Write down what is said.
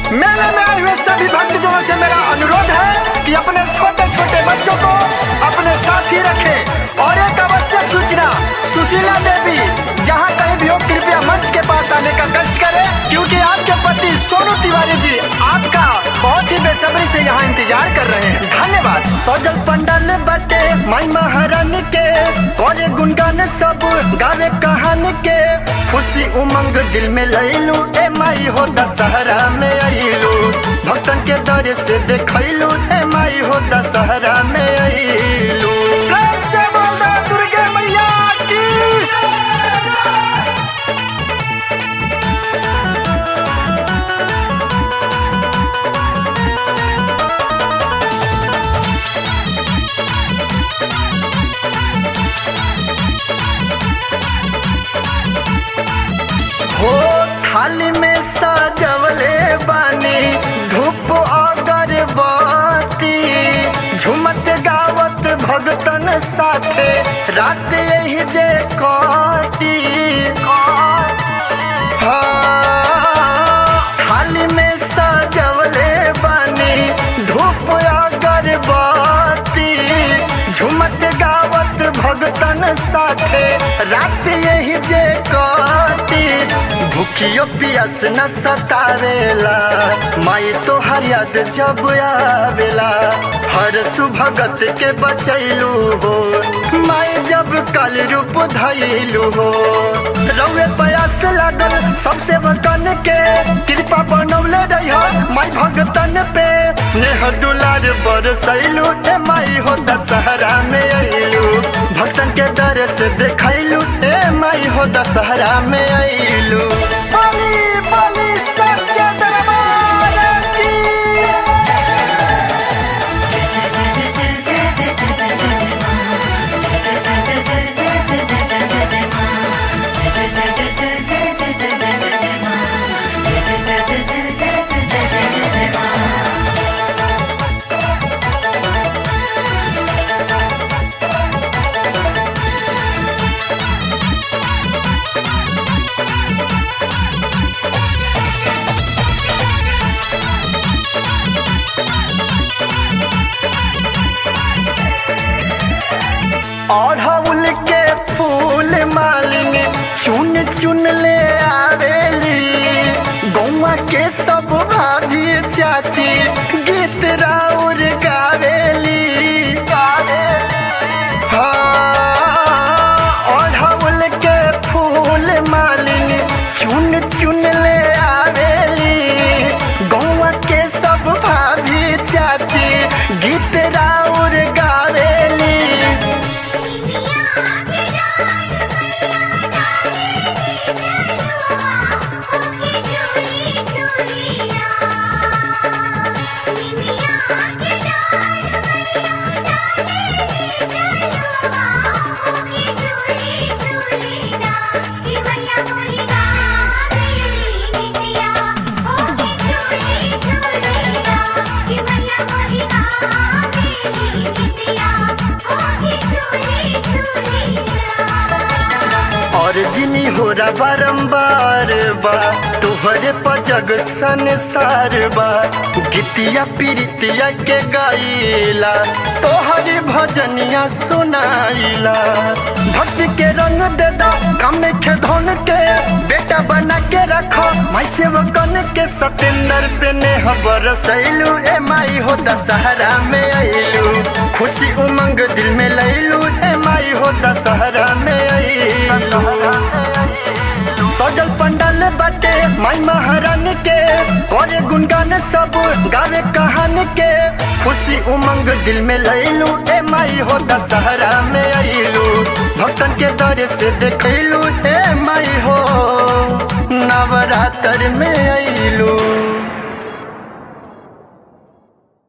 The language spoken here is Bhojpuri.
मेले में आए हुए सभी भक्तजनों से मेरा अनुरोध है कि अपने छोटे छोटे बच्चों को अपने साथ ही रखें और एक आवश्यक सूचना सुशीला देवी जहाँ कहीं भी हो कृपया मंच के पास आने का कष्ट करें क्योंकि आपके पति सोनू तिवारी जी आपका बहुत ही बेसब्री से यहाँ इंतजार कर रहे हैं धन्यवाद सजल पंडाल बटे माई महारानी के और गुनगान सब गावे कहानी के खुशी उमंग दिल में लैलू ए माई हो दशहरा में अइलू भक्तन के दर से देखैलू ए माई हो दशहरा में अइलू प्रेम से बोल दो दुर्गे मैया की हो थाली में सजवले बानी धूप अगरबत्ती झुमत गावत भगतन साथे रात यही जे कटी हाँ, थाली में सजवले बानी धूप अगरबत्ती झुमत गावत भगतन साथे रात यही जे कटी भूखियो पियास न सतावेला माई तो हर याद जब आवेला हर सुभगत के बचैलू हो माई जब कल रूप धैलू हो रउए प्रयास लागल सबसे वतन के कृपा बनौले रही माई भगतन पे नेह दुलार बरसैलू ए माई हो दशहरा में अइलू भक्तन के दर से देखैलू ए माई हो दशहरा में अइलू बली बली सच्चे दरबार की अढ़उल के फूल मालिनी चुन चुन ले आवेली गौवा के सब भाभी चाची गीत राउर गावेली हाँ, अढ़उल के फूल मालिनी चुन चुन ले आवेली गौवा के सब भाभी चाची गीत राउर गावेली और जिनी हो रा बारंबार बा तोहरे पजग संसार बा गीतिया पीरितिया के गाइला तोहरी भजनिया सुनाइला भक्ति के रंग दे दो कम के धन के बेटा बना के रखो माई सेवकन के सतेंद्र पे ने बरसैलू ए माई हो दशहरा में अइलू खुशी उमंग दिल में लैलू ए माई हो दशहरा में अइलू सजल पंडाल बाटे माई महारानी के और गुनगान सब गावे कहानी के खुशी उमंग दिल में लैलू ए माई हो दशहरा में अइलू भक्तन के दर से देखैलू ए माई हो नवरात्र में अइलू